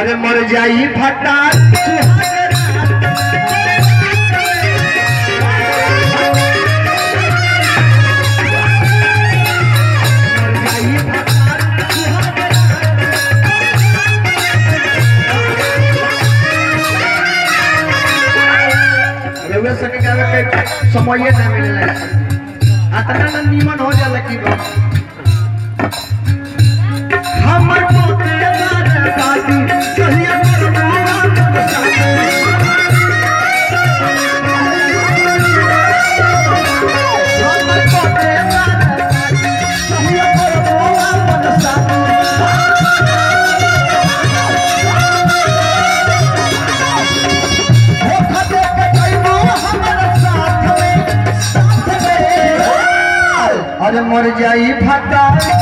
अरे मर जाई फटा रउआ संगे गावे के समय ना मिलेला अतना ना नीमन हो जाला की बा हमर पोते बार दादी कहिया करबो हमर पोते बार दादी कहिया करबो अपन साथी हो खदे के कइबो हमर साथ में साथ में अरे मर जाई फटा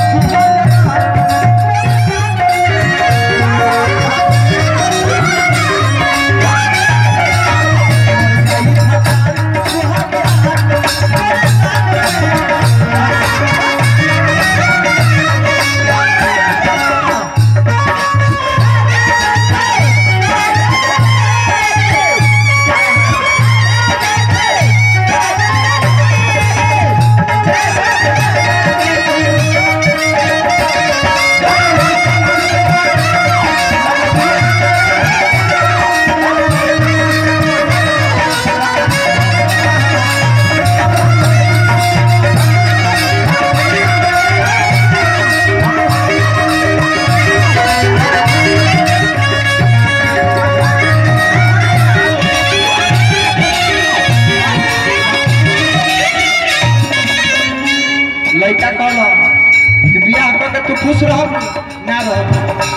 लड़का कौन हो कि बियाह कर के तू खुश रह ना रह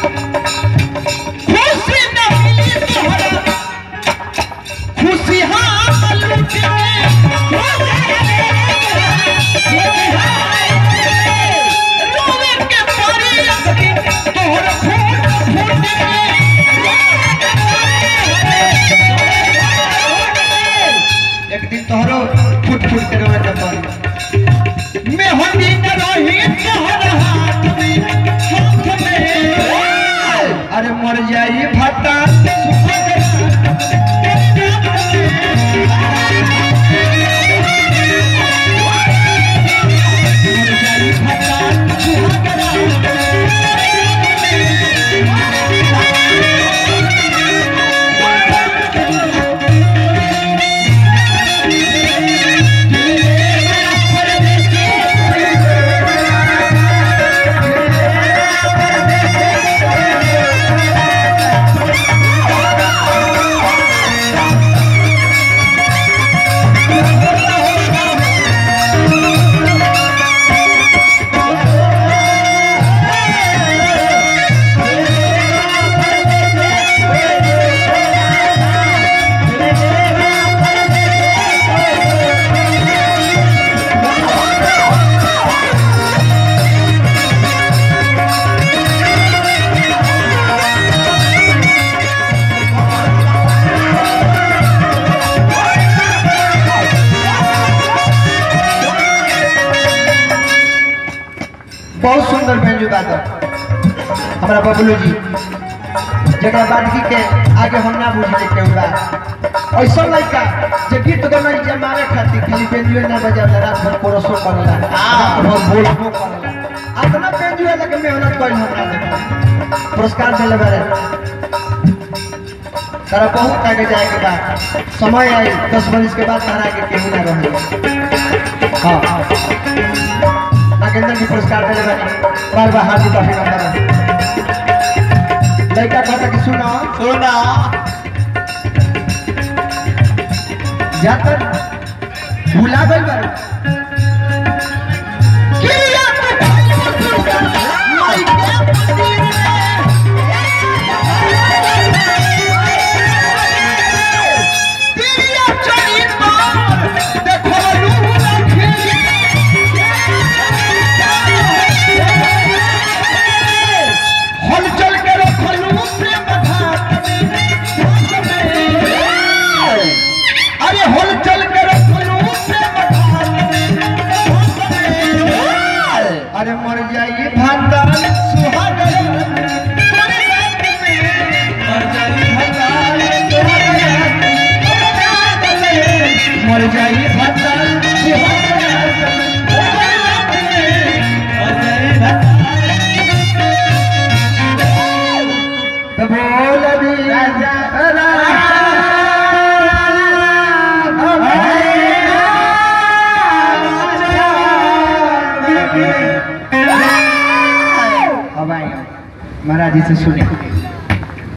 खुशी न मिली तोहरा खुशी हाँ लूटे रोवे के परी अखनी तोहरा फूट फूट एक दिन तोहरो फूट फूट के रोवे के परी मैं होती न रही तोहर हाथ में हाथ में अरे मर जाई फटा बहुत सुंदर बेंजू बादक हमारा बबलू जी जरा बादगी के आगे हम ना बुझे के बा ऐसा लड़का जे गीत गाना जमावे खातिर खाली बेंजू ना बजावे रात भर कोरसो करेला रात भर बोलबो करेला अतना बेंजू लगे मेहनत कइल हमरा लगे पुरस्कार देले बारे तारा बहुत आगे जाए के बाद समय आई दस बरिस के बाद तारा के केहू ना रहे हाँ नागेंद्र जी पुरस्कार देले बानी बार बार हार्दिक अभिनंदन लड़का कहता कि सुनो सुना जाकर भूला गई बार हलचल के रखलू प्रेम घाट में अरे हलचल के रखलू प्रेम घाट में अरे मर जाइए भांडा सुहाग जाई भत्ता तो बोल भी राजा अब आए महाराज जी से सुने